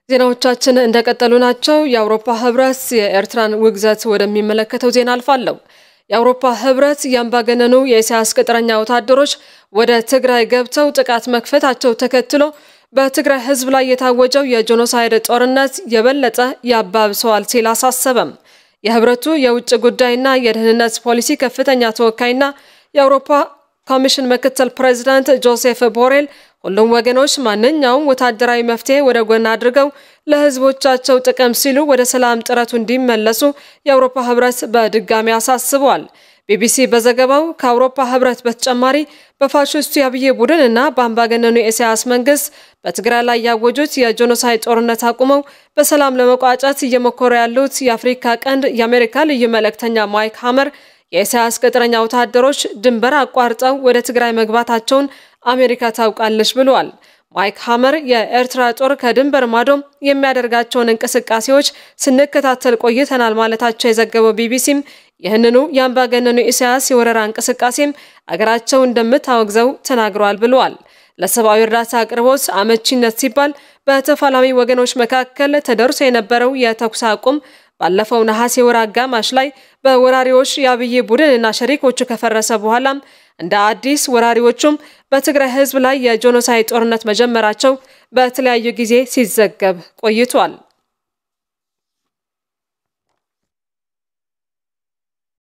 ዜናዎቻችን እንደቀጠሉ ናቸው። የአውሮፓ ህብረት የኤርትራን ውግዘት ወደሚመለከተው ዜና አልፋለሁ። የአውሮፓ ህብረት የአምባገነኑ የኢሳያስ ቅጥረኛ ወታደሮች ወደ ትግራይ ገብተው ጥቃት መክፈታቸው ተከትሎ በትግራይ ህዝብ ላይ የታወጀው የጄኖሳይድ ጦርነት የበለጠ ያባብሰዋል ሲል አሳሰበም። የህብረቱ የውጭ ጉዳይና የደህንነት ፖሊሲ ከፍተኛ ተወካይና የአውሮፓ ኮሚሽን ምክትል ፕሬዚዳንት ጆሴፍ ቦሬል ሁሉም ወገኖች ማንኛውም ወታደራዊ መፍትሄ ወደ ጎን አድርገው ለህዝቦቻቸው ጥቅም ሲሉ ወደ ሰላም ጥረቱ እንዲመለሱ የአውሮፓ ህብረት በድጋሚ አሳስበዋል። ቢቢሲ በዘገባው ከአውሮፓ ህብረት በተጨማሪ በፋሽስቱ የአብይ ቡድን እና በአምባገነኑ የኢሳያስ መንግስት በትግራይ ላይ ያወጁት የጄኖሳይድ ጦርነት አቁመው በሰላም ለመቋጨት እየሞከሩ ያሉት የአፍሪካ ቀንድ የአሜሪካ ልዩ መልእክተኛ ማይክ ሀመር የኢሳያስ ቅጥረኛ ወታደሮች ድንበር አቋርጠው ወደ ትግራይ መግባታቸውን አሜሪካ ታውቃለች ብለዋል። ማይክ ሀመር የኤርትራ ጦር ከድንበር ማዶም የሚያደርጋቸውን እንቅስቃሴዎች ስንከታተል ቆይተናል ማለታቸው የዘገበው ቢቢሲም ይህንኑ የአምባገነኑ ኢሳያስ የወረራ እንቅስቃሴም አገራቸው እንደምታወግዘው ተናግረዋል ብለዋል። ለሰብአዊ እርዳታ አቅርቦት አመቺነት ሲባል በተፋላሚ ወገኖች መካከል ተደርሶ የነበረው የተኩስ አቁም ባለፈው ነሐሴ ወር አጋማሽ ላይ በወራሪዎች የአብይ ቡድንና ሸሪኮቹ ከፈረሰ በኋላም እንደ አዲስ ወራሪዎቹም በትግራይ ህዝብ ላይ የጄኖሳይድ ጦርነት መጀመራቸው በተለያዩ ጊዜ ሲዘገብ ቆይቷል።